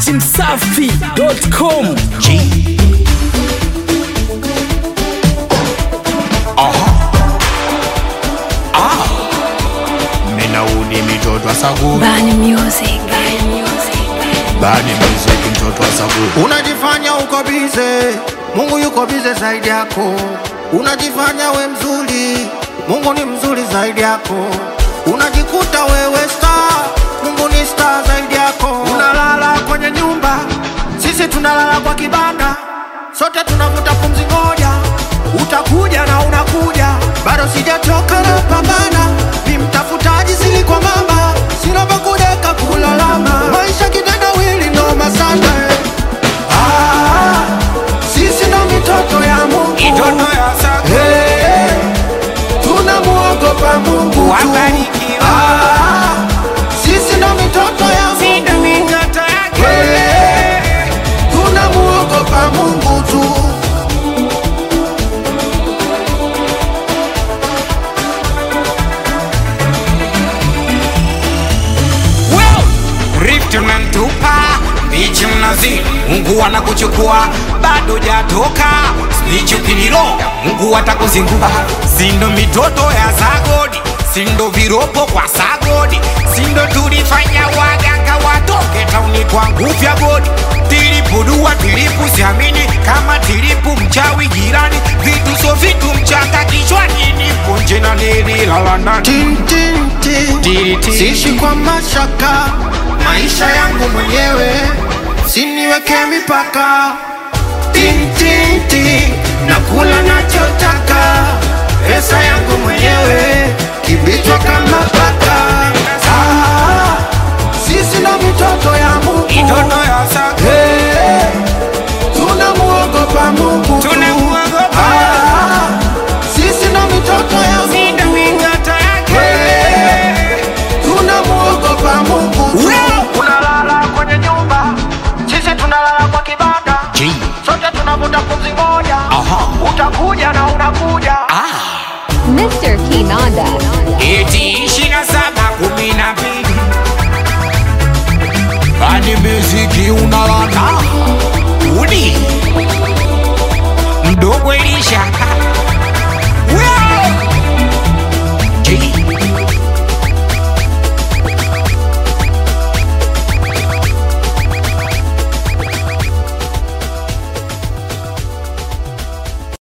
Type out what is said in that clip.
at msafi.com. Minaudi mitoto wa Saguri, Bani Music. Bani Music. bani muziki mtoto wa Saguri. Unajifanya uko bize, Mungu yuko bize zaidi yako. Unajifanya we mzuri, Mungu ni mzuri zaidi yako. Unajikuta wewe star, Mungu ni star zaidi yako. Unalala kwenye nyumba, sisi tunalala kwa kibanda, sote tunavuta pumzi moja. Utakuja na unakuja, bado sijachoka na pambana, ni mtafutaji sili kwa mama, sina pa kudeka kulalama, maisha kitendawili noma sana eh. Ah, sisi ndo mitoto ya Mungu, Hey, tunamuogopa Mungu tu. Ah, sisi ndo mitoto ya Mungu, Hey, tunamuogopa Mungu tu. Rift unamtupa bichi mnazi, Mungu anakuchukua bado jatoka snitch ukiniroga, Mungu atakuzingua. Sindo mitoto ya Sagodi, sindo viropo kwa Sagodi, sindo tulifanya waganga watoke tauni kwa nguvu ya godi. Tilipudua tilipu siamini kama tilipu mchawi jirani, vitu so vitu mchanga kichwani, nipo nje na nililala ndani. Tin, tin, tin. Tiri, tiri. Siishi kwa mashaka, maisha yangu mwenyewe, siniweke mipaka. Tin, tin, tin. Nakula nachotaka, pesa yangu mwenyewe, kibichwa kama paka. Ah, sisi ndo mitoto ya Mungu, Mitoto ya Sagodi. Hey, tunamuogopa Mungu tu. Tunamuogopa. Ah, sisi ndo mitoto ya Mungu. Hey, tunamuogopa Mungu tu. Unalala kwenye nyumba, sisi tunalala kwa kibanda, sote tunavuta pumzi moja. Utakuja na unakuja. Mr. Kinanda. Eti ishirini na saba kumi na mbili Bani muziki unalanda udi mdogo Elisha